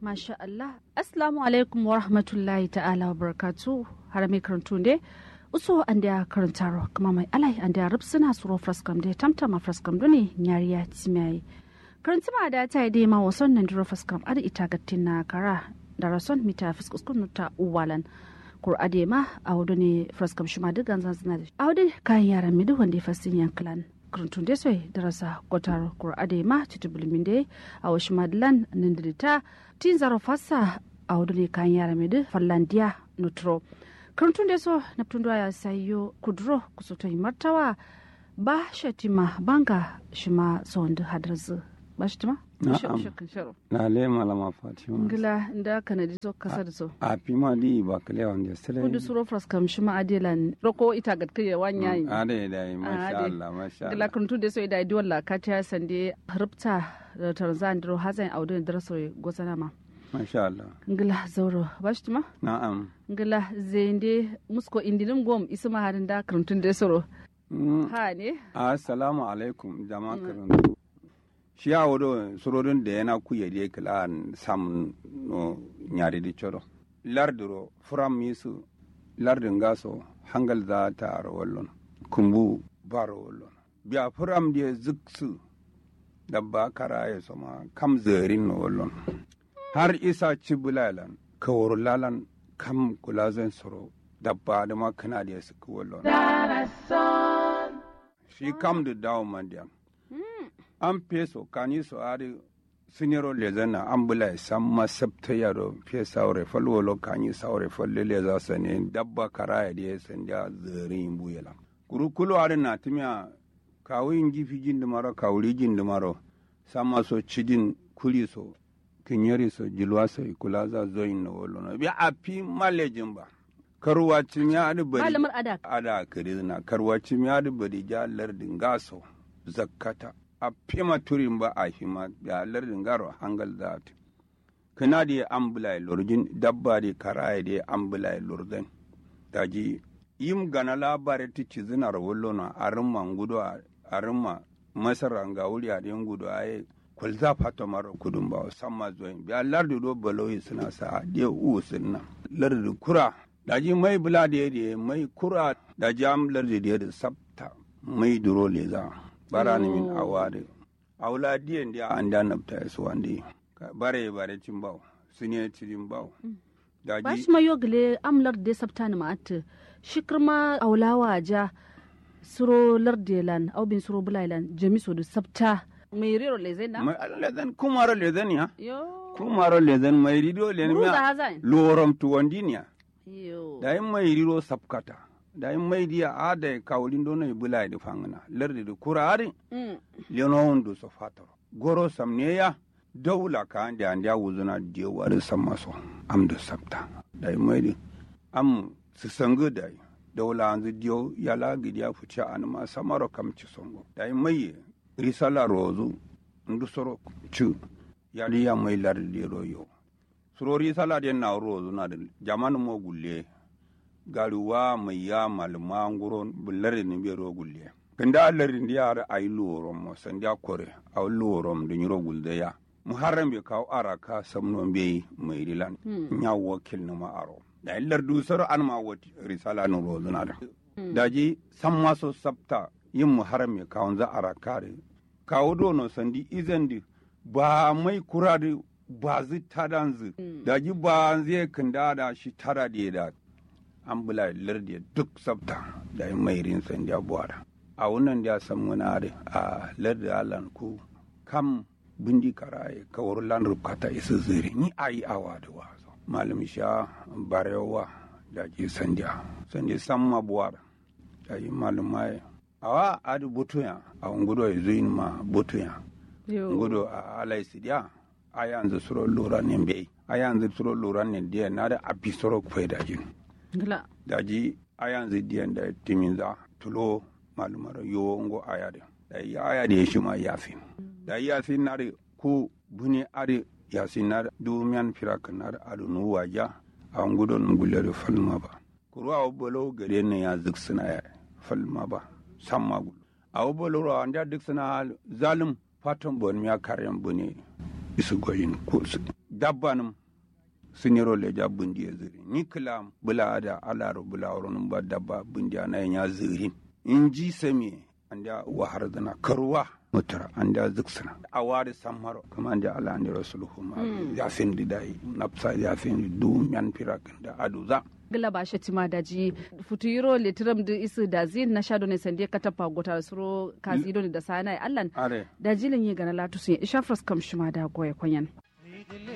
Masha Allah. Assalamu alaikum wa rahmatullahi ta'ala wa barakatu. Har mai karantu ne. Uso an da karantaro kuma mai alai an da rubsuna suro fraskam da tamtama fraskam dune nyariya timiyayi. Karantuma da ta yi dai ma wasan nan duro fraskam ada ita gattin na kara da rason mita fiskuskun ta uwalan. Kur'ade ma a wudu ne fraskam shima duk ganzan suna da. A wudu kayan yaran midu wanda ya fasin yankilan. kurantun da sai darasa gotar kur'ade ma titubulmin da a wasu madalan nan da ta tin zaro fasa a wudu ne kayan yara mai fallandiya nutro karantun da so na tun ya sayo kuduro kusoto martawa ba shatima banga shi ma son da hadarzu ba shatima na le malama fatima ngila inda kana di so kasa da so a pima di ba kale wanda sele kudu suro fras kam shi ma adelan roko ita gat kai wanya yi ade da masha Allah masha ngila Allah kuntu da so ida di walla ka ta sande rubta da tarzan dro hazan audun daraso gozana ma masha Allah ngila zauro ba shatima na'am ngila zende musko indilim gom isma harin da kuntun da soro Mm, ha ne assalamu alaikum jama'a karantu shi ya wado surorin da yana kuya da kala samun no nyari di choro lardiro furam misu lardin gaso hangal za ta aro wallon kumbu baro wallon biya furam da ziksu dabba kara ya soma kam zerin no wallon har isa ci bulalan kawar lalan kam kula zan soro dabba da ma kana da su wallon shi kam da dawo mandiyan an peso kani so ari sinero le zana an bula ya san masabta yaro fe saure falwolo kani saure falle le za sa ne dabba karaya da ya san da zerin buyela kurukulu ari na timiya kawin gifi jin da maro kawuri jin da maro sama so cidin kuli so kinyari so jilwa so kula za zoyin na wolo na bi a fi malejin ba karuwa timiya ari bari malamar ada ada kirizna karwaci mi adi badi ja lardin gaso zakkata a pima turin ba a hima ya lardin garo hangal zat kana di ambulai lorjin dabba di karaya di ambulai lordan daji yim gana labare ti cizina rawollo na arimma ngudo arimma masara nga wuri a den gudo aye kwalza fato maro kudun ba samma zoyin biya lardi do baloyi suna sa de u sunna lardi kura daji mai bula da yadda mai kura da jam lardi da yadda sabta mai duro leza bara ni min awade awla diyan dia anda nabta yasu wande bare bare cin bawo sune cirin bawo ba daji shi ma yogle amlar da sabta ni ma'at shikirma aulawa ja suro lardelan au bin suro bulailan jamiso da sabta mai rero lezai na mai lezen kumaro lezen ya yo kumaro lezen mai rido len Buruza miya hazan lorom tuwandinia yo da yin mai riro sabkata da yin mai diya ada kawulin dono yi bulai da fangana lardi da kurari Mm. lenon do so fatoro goro samneya dawla ka ande ande wuzuna je wari sammaso am do sabta dai mai am su sangu dai dawla anzu dio yala gidiya fuci an ma samaro kam ci songo dai mai risala rozu ndu soro ci yali ya mai lardi royo suro risala den na rozu na da jamanu mo gulle garuwa mai ya malma nguro bullare ni be ro gulle kanda allari ndi yara ay luworom mo sandi a kore aw luworom do nyiro gulde ya muharram be kaw ara ka samno be mayri lan nya wakil no ma aro da illar du soro an ma woti risala no rozuna da daji samma so sabta yin muharram be kaw za ara kare kaw do no sandi izandi ba mai kurade ba zi tadanzu daji ba zai kanda da shi tara da da an bula lardi duk sabta da yin mayrin sandi abuwa a wannan da san muna da a lardi alan ku kam bindi karaye kawar lan rubkata isa zire ni ayi awa da wazo malam sha barewa da ke sandiya sandi san mabuwar da yi malam mai awa adu butuya a ngudo ya zuyin ma butuya yo ngudo a alai sidiya a yanzu suro lura ne bai a yanzu suro lura ne diya na da abi suro kwai da jin ngila daji ayan zidiyan da timinza tulo malumar yo ngo ayade da ya ayade ya shima yasin da yasin na da ku buni are yasin na dumiyan firaka na da adu nu waja a ngudon ngulle da falma ba kurwa bolo gare ne ya ziksina ya falma ba samma gul a bolo ro anda diksina zalim fatan bon miya karyan bune isu goyin ku dabbanum siniro leja bundi ya ziri ni kila bula da alaro bula wurin ba dabba bundi na ya zirin in ji sami an da wahar zana karuwa mutura an da ziksana a wari samaro kama an da ala an da rasuluhu ma ya fin di dai nafsa ya fin di du yan firakin da aduza gila ba shi tima da ji futuro litiram da isu da zin na shado ne sande ka tafa gotar suro kazido ne da sana allan are da jilin yi gana latu sun isha kam shima da goye kwanyan